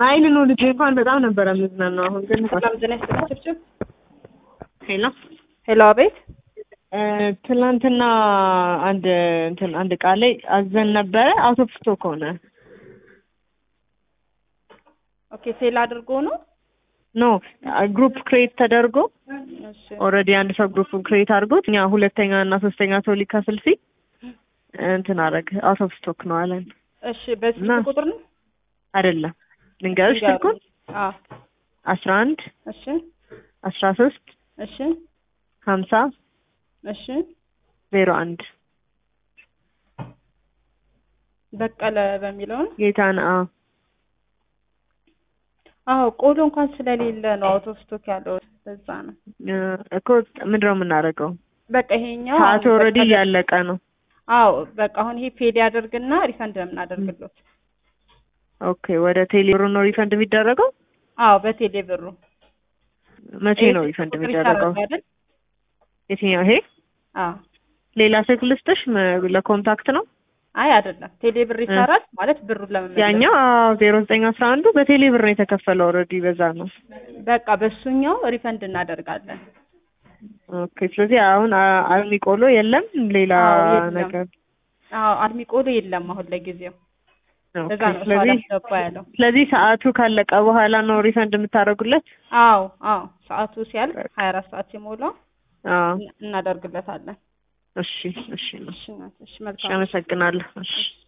ኃይል ነው ልጅ እንኳን በጣም ነበረ የምዝናናው። አሁን ግን ሰላም ጤና ይስጥልኝ ጭብጭብ ሄሎ ሄሎ አቤት ትናንትና አንድ እንትን አንድ እቃ ላይ አዘን ነበረ አውት ኦፍ ስቶክ ሆነ። ኦኬ ሴል አድርጎ ነው ኖ ግሩፕ ክሬት ተደርጎ እሺ ኦልሬዲ አንድ ሰው ግሩፕ ክሬት አድርጎት እኛ ሁለተኛ እና ሶስተኛ ሰው ሊከፍል ሲል እንትን አረግ አውት ኦፍ ስቶክ ነው አለን። እሺ በዚህ እና- ቁጥር ነው አይደለም ልንገርሽ ስልኩን አ አስራ አንድ እሺ አስራ ሶስት እሺ ሀምሳ እሺ ዜሮ አንድ በቀለ በሚለው ነው ጌታን አ አዎ ቆሎ እንኳን ስለሌለ ነው አውት ኦፍ ስቶክ ያለው በዛ ነው እኮ ምንድን ነው የምናደርገው? በቃ ይሄኛው ሰዓቱ አሁን ኦልሬዲ በቀለ- እያለቀ ነው። አዎ በቃ አሁን ይሄ ፌድ ያደርግና ሪፈንድ ነው የምናደርግለት ኦኬ ወደ ቴሌ ብር ነው ሪፈንድ የሚደረገው? አዎ በቴሌ ብሩ መቼ ነው ሪፈንድ የሚደረገው? አይደል የትኛው ይሄ? አዎ ሌላ ስልክ ልስጥሽ ም- ለኮንታክት ነው አይ አይደለም ቴሌ ብር ይሰራል ማለት ብሩን ለመመለስ ያኛው ዜሮ ዘጠኝ አስራ አንዱ በቴሌ ብር ነው የተከፈለው ኦልሬዲ በዛ ነው። በቃ በሱኛው ሪፈንድ እናደርጋለን ኦኬ ስለዚህ አሁን አ- አልሚ ቆሎ የለም ሌላ አዎ፣ የለም። ነገር አዎ አልሚ ቆሎ የለም አሁን ለጊዜው ኦኬ፣ በዛ ነው እሷ ስለዚህ አላስገባ ያለው ስለዚህ ሰዓቱ ካለቀ በኋላ ነው ሪፈንድ የምታደርጉለት? አዎ አዎ ሰዓቱ ሲያልቅ ሀያ አራት ሰዓት ሲሞላው አዎ እና- እናደርግለታለን እሺ እሺ እሺ እናት፣ እሺ እሺ መልካም አመሰግናለሁ። እሺ